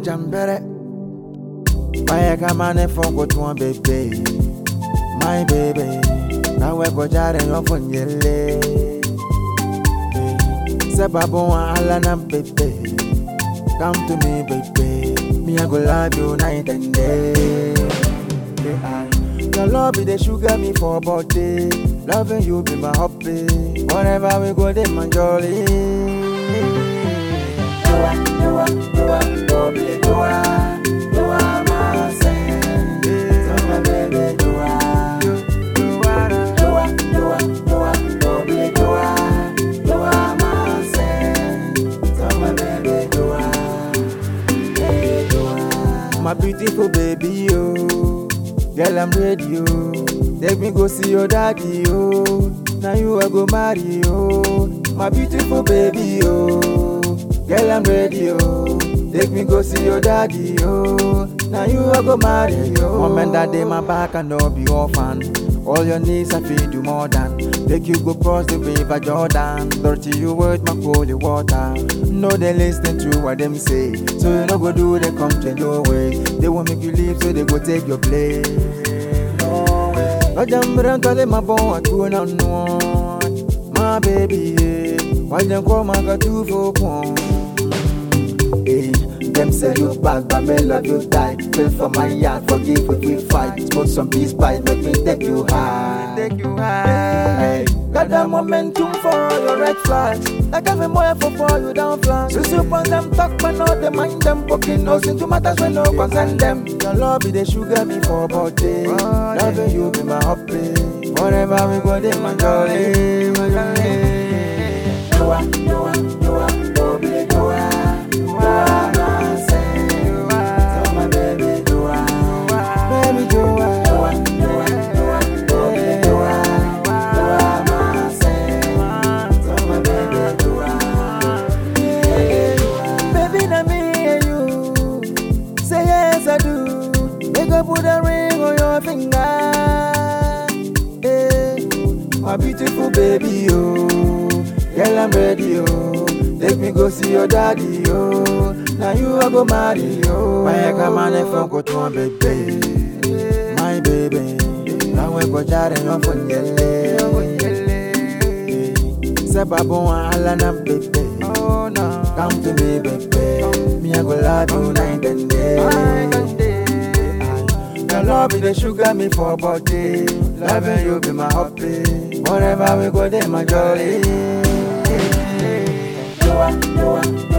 jambere. Why come on and forget one baby, my baby. Now we go jare yo funyele. Sababu wa ala na baby. Come to me baby, me I go love you night and day. Yeah, I- Your love be the sugar me for body. Loving you be my hobby. Whenever we go, they my jolly. You are, you are, you are, lovely, you are, you are my saint. So my baby, you are, you, you are, you are, you are, you are, lovely, you are, you are my saint. So my baby, you are, yeah, you are. My beautiful baby, you. Girl, I'm ready, yo. Take me go see your daddy, yo. Now you I go marry, yo. My beautiful baby, yo. Girl, I'm ready, yo. Take me go see your daddy, yo. Now you I go marry, yo. Mom and daddy, my back and no be orphan. All your needs I feed you more than. Take you go cross the river Jordan. Dirty you with my holy water. No, they listen to what them say. So you no go do they come change your way. They won't make you leave, so they go take your place. No way. Ojambere ntole mabon atu na no. My baby, yeah. Why them call my got two for one? Hey, them say you bad, but me love you die. Pray for my yard, forgive if we fight. Smoke some peace pipe, make me take you high. Take you high. Hey, got that momentum for all your red flags. Like every more for for you down flank. So soup on them talk, but not they mind them. Poking nose into matters when no concern them. Your love be the sugar me for body. Loving you be my hobby. Whatever we go, they my jolly, my jolly. You are, you are, you are, oh baby, you are, you are my saint. You are, so my baby, you are, baby, you are, you are, you are, you are, oh baby, you are, you are my saint. So my baby, you are, yeah, you are. Baby, na me and you. Say yes, I do. Make up put a ring on your finger. Yeah. My beautiful baby, oh. Girl, I'm ready, oh. Take me go see your daddy, oh. Now you I go marry, oh. Why come on and phone go to one baby, my baby. Now we go jare your phone, Sababu wa ala na baby. Oh no. Come to me, baby. Me I go love you night and day. Your love be the sugar me for body. Loving you be my hobby. Wherever we go, they my jolly. You are, you are,